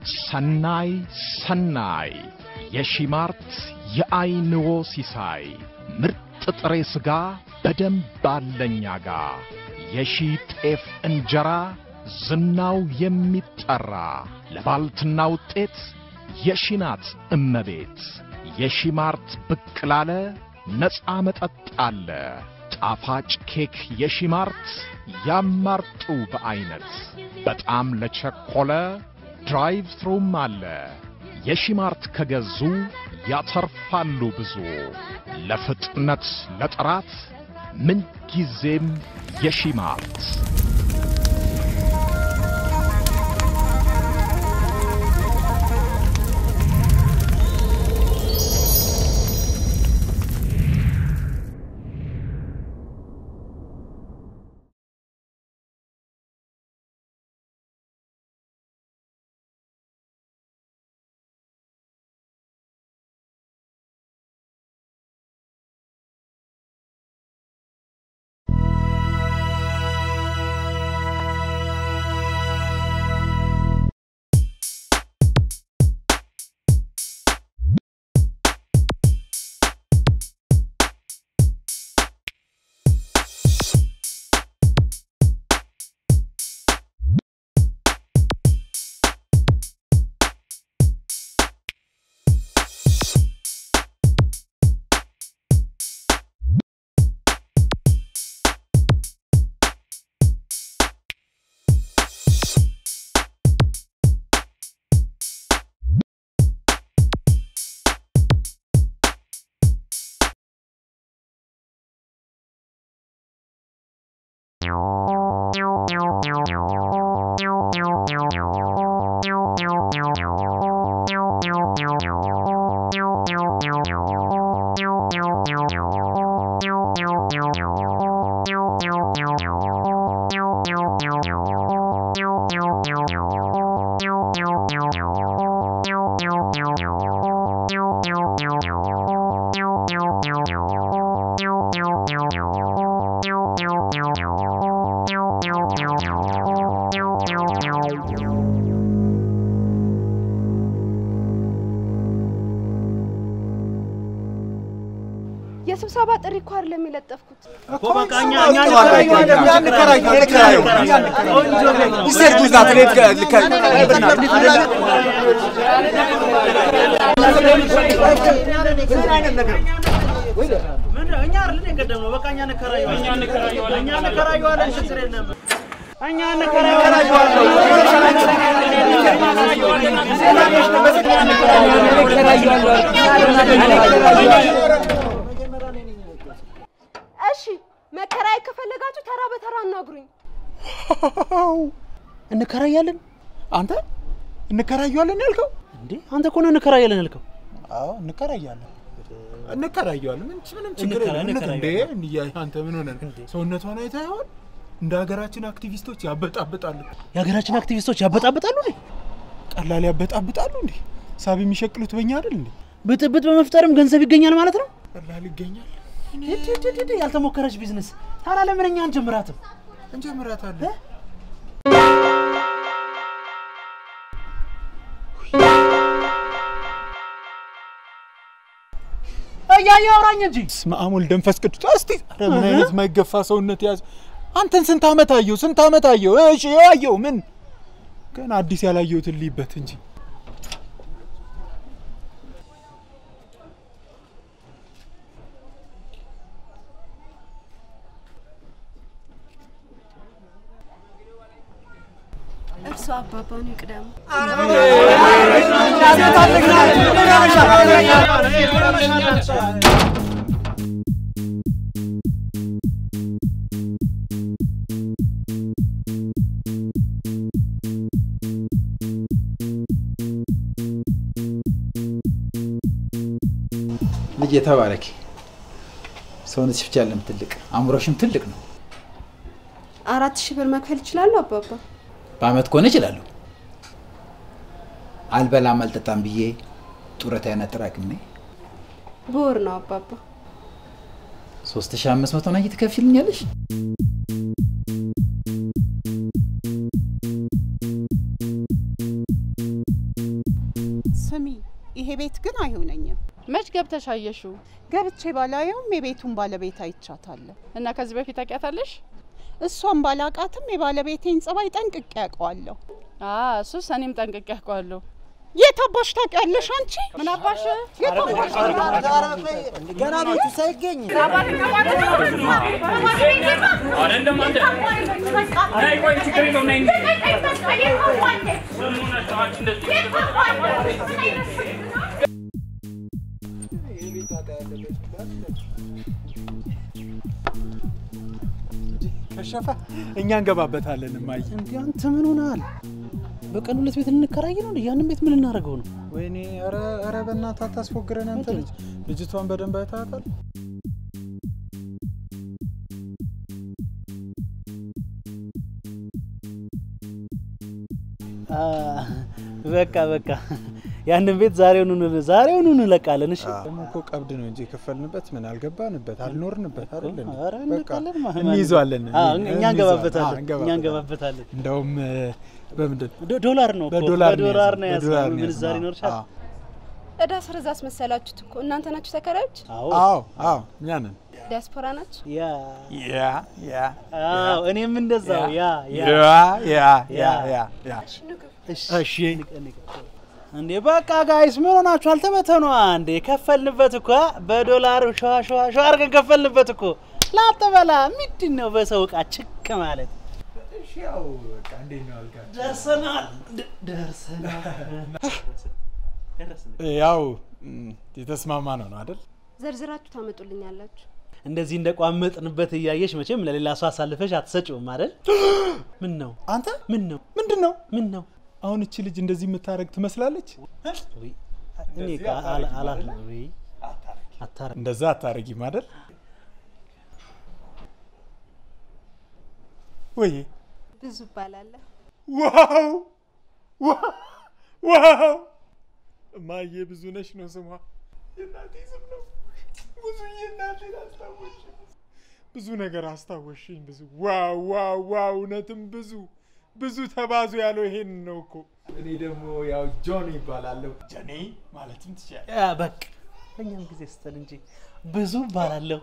ሰናይ ሰናይ የሺማርት የአይንዎ ሲሳይ ምርጥ ጥሬ ሥጋ በደንብ አለኛ ጋ የሺ ጤፍ እንጀራ ዝናው የሚጠራ ለባልትና ውጤት የሺናት እመቤት የሺማርት ብቅ ላለ ነፃ መጠጥ አለ ጣፋጭ ኬክ የሺማርት ያማርጡ በዐይነት በጣም ለቸኮለ ድራይቭ ትሩም አለ የሺማርት ከገዙ ያተርፋሉ ብዙ ለፍጥነት ለጥራት ምንጊዜም የሺማርት የስብሰባ ጥሪ እኮ አይደለም የለጠፍኩት። እሺ መከራይ ከፈለጋችሁ ተራ በተራ አናግሩኝ። እንከራያለን። አንተ እንከራየዋለን ያልከው? እንዴ አንተ እኮ ነው እንከራያለን ያልከው። አዎ እንከራያለን እንከራየዋለን። ምን ምንም ችግር እንከራ- የለም። እንዴ እንከራየዋለን። እንዲያ አንተ ምን ሆነ ሰውነቷን አይተህ ይሆን? እንደ ሀገራችን አክቲቪስቶች ያበጣብጣሉ። የሀገራችን አክቲቪስቶች ያበጣብጣሉ እንዴ? ቀላል ያበጣብጣሉ እንዴ? ሳብ የሚሸቅሉት በእኛ አይደል እንዴ? ብጥብጥ በመፍጠርም ገንዘብ ይገኛል ማለት ነው። ቀላል ይገኛል። ሂድ ሂድ ሂድ ሂድ፣ ያልተሞከረች ቢዝነስ ታዲያ ለምን እኛ አንጀምራትም? እንጀምራታለን። እያየ አውራኝ እንጂ በስመ አብ ወልድ መንፈስ ቅዱስ። እስቲ ኧረ ምን አይነት ማይገፋ ሰውነት ያዝ። አንተን ስንት ዓመት አየው? ስንት ዓመት አየው? እሺ አየው። ምን ገና አዲስ ያላየሁትን ልይበት እንጂ እርሱ አባባኑ ይቅደሙ። ልጅ የተባረኪ ሰውነትሽ ብቻ ያለም ትልቅ አእምሮሽም ትልቅ ነው። አራት ሺህ ብር መክፈል ይችላሉ አባባ? በአመት ከሆነ እችላለሁ። አልበላም አልጠጣም ብዬ ጡረታዬን አጠራቅሜ በወር ነው አባባ። ሶስት ሺህ አምስት መቶ ናኝ ትከፍይልኛለሽ? ስሚ፣ ይሄ ቤት ግን አይሆነኝም። መች ገብተሽ አየሽው? ገብቼ ባላየውም የቤቱን ባለቤት አይቻታለሁ። እና ከዚህ በፊት ታውቂያታለሽ? እሷን ባላቃትም የባለቤቴን ጸባይ ጠንቅቄ ያውቀዋለሁ። አ እሱስ እኔም ጠንቅቄ አውቀዋለሁ። የት አባሽ ታውቂያለሽ አንቺ? ምን አባሽ ገና ቤቱ ሳይገኝ ከሸፈ እኛ እንገባበታለን። እማዬ እንዴ አንተ ምን ሆነሃል? በቀን ሁለት ቤት ልንከራይ ነው እንዴ? ያንን ቤት ምን ልናደርገው ነው? ወይኔ፣ ኧረ ኧረ በእናትህ አታስፎግረን አንተ ልጅ። ልጅቷን በደንብ አይተሃታል? አ፣ በቃ በቃ ያንን ቤት ዛሬውኑ ዛሬውኑ እንለቃለን። እሺ ደግሞ እኮ ቀብድ ነው እንጂ የከፈልንበት ምን አልገባንበት አልኖርንበት አይደል እንዴ? ኧረ በቃ እንለቃለን። ማ- እንይዘዋለን። አዎ፣ እኛ እንይዘዋለን። እንገባበታለን። አዎ፣ እኛ እንገባበታለን። እንደውም እ፣ በምንድን ዶ- ዶላር ነው እኮ፣ በዶላር ነው በዶላር ነው የያዝነው፣ ያዝነው። በዶላር ነው ምንዛሬ የያዝነው። ይኖርሻል? አዎ። እዳ ስረዛ አስመሰላችሁት እኮ እናንተ ናችሁ ተከራዮች? አዎ አዎ አዎ እኛ ነን። ዲያስፖራ ናችሁ? ያ ያ ያ አዎ እኔም እንደዛው ያ ያ ያ ያ ያ ያ ያ እሺ እንዴ በቃ ጋይስ ምን ሆናችሁ? አልተበተኗ እንዴ ከፈልንበት እኮ በዶላር ሸዋ ሸዋ ሸዋ አድርገን ከፈልንበት እኮ ላጠበላ ምንድን ነው በሰው እቃ ችክ ማለት ያው በቃ እንዴት ነው አልጋ ደርሰናል ደ- ደርሰናል ደረስን። ያው ም፣ የተስማማ ነው ነው አይደል? ዘርዝራችሁ ታመጡልኛላችሁ። እንደዚህ እንደቋመጥንበት እያየሽ መቼም ለሌላ ሰው አሳልፈሽ አትሰጪውም አይደል? ምን ነው አንተ ምን ነው ምንድን ነው ምን ነው አሁን እቺ ልጅ እንደዚህ የምታደርግ ትመስላለች? ውይ፣ እኔ እኮ አላ- አላ- ውይ፣ አታረ- እንደዛ አታረጊም አይደል? ወይ ብዙ እባላለሁ። ዋው ዋው ዋው! እማዬ ብዙ ነሽ ነው ስሟ። የእናቴ ስም ነው። ብዙ የእናቴን አስታወሽኝ። ብዙ ነገር አስታወሽኝ። ብዙ ዋው ዋው ዋው! እውነትም ብዙ ብዙ ተባዙ ያለው ይሄን ነው እኮ። እኔ ደግሞ ያው ጆን ይባላለሁ። ጀኔ ማለትም ትችላለህ። ያ በቃ በእኛም ጊዜ ስተን እንጂ ብዙ እባላለሁ።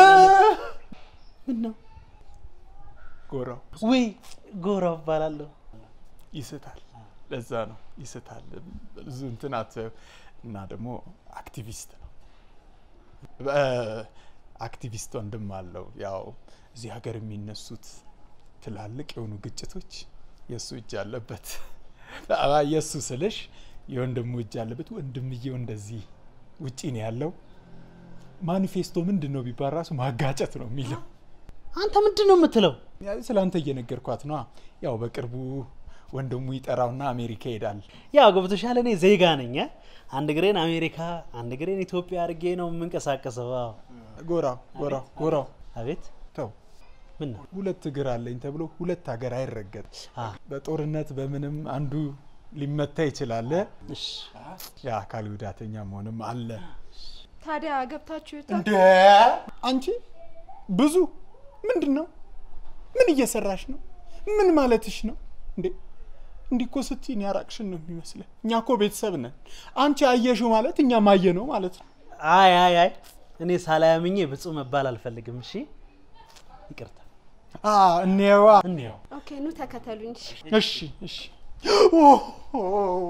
ምን ነው ጎራው ውይ ጎራው እባላለሁ። ይስታል። ለዛ ነው ይስታል። ብዙ እንትን አት- እና ደግሞ አክቲቪስት ነው። በ- አክቲቪስት ወንድም አለው። ያው እዚህ ሀገር የሚነሱት ትላልቅ የሆኑ ግጭቶች የእሱ እጅ አለበት። አ- የእሱ ስልሽ የወንድሙ እጅ አለበት። ወንድምየው እንደዚህ ውጪ ነው ያለው። ማኒፌስቶ ምንድን ነው ቢባል ራሱ ማጋጨት ነው የሚለው። አንተ ምንድን ነው የምትለው? ስለ አንተ እየነገርኳት ነዋ። ያው በቅርቡ ወንድሙ ይጠራውና አሜሪካ ይሄዳል። ያው ገብቶሻል። እኔ ዜጋ ነኝ። አ? አንድ እግሬን አሜሪካ፣ አንድ እግሬን ኢትዮጵያ አድርጌ ነው የምንቀሳቀሰው። አዎ። ጎራው ጎራው ጎራው አቤት ተው ምን ነው? ሁለት እግር አለኝ ተብሎ ሁለት ሀገር አይረገጥ። አ፣ በጦርነት በምንም አንዱ ሊመታ ይችላል። እሺ የአካል ጉዳተኛ መሆንም አለ። ታዲያ ገብታችሁ ይታ እንደ አንቺ ብዙ ምንድን ነው? ምን እየሰራሽ ነው? ምን ማለትሽ ነው እንዴ? እንዲህ እኮ ስትይን ያራቅሽን ነው የሚመስለን። እኛ እኮ ቤተሰብ ነን። አንቺ አየሽው ማለት እኛ ማየ ነው ማለት ነው። አይ አይ አይ እኔ ሳላያምኜ ብፁዕ መባል አልፈልግም። እሺ ይቅርታ። አ እኔዋ እንየው ኦኬ፣ ኑ ተከተሉኝ። እሺ እሺ ኦ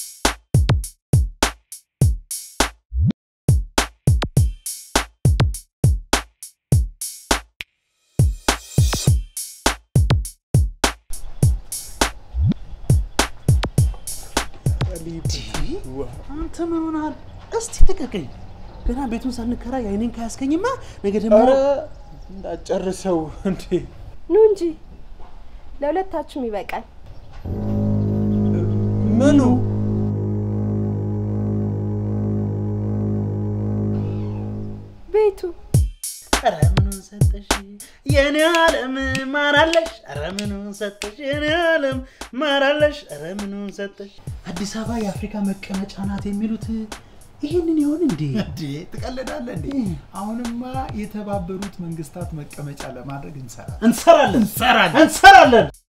አንተ ምን ሆነሃል? እስቲ ልቀቀኝ። ገና ቤቱን ሳንከራይ አይኔን ካያስከኝማ ነገ ደግሞ ኧረ እንዳጨርሰው እንዴ ኑ እንጂ ለሁለታችሁም ይበቃል። ምኑ ቤቱ ኧረ ምኑን ሰጠሽ የኔ ዓለም ማራለሽ? ኧረ ምኑን ሰጠሽ የኔ ዓለም ማራለሽ? ኧረ ምኑን ሰጠሽ? አዲስ አበባ የአፍሪካ መቀመጫ ናት የሚሉት ይህንን ይሆን እንዴ? እንዴ ትቀልዳለህ እንዴ? አሁንማ የተባበሩት መንግስታት መቀመጫ ለማድረግ እንሰራለን። እንሰራለን እንሰራለን እንሰራለን።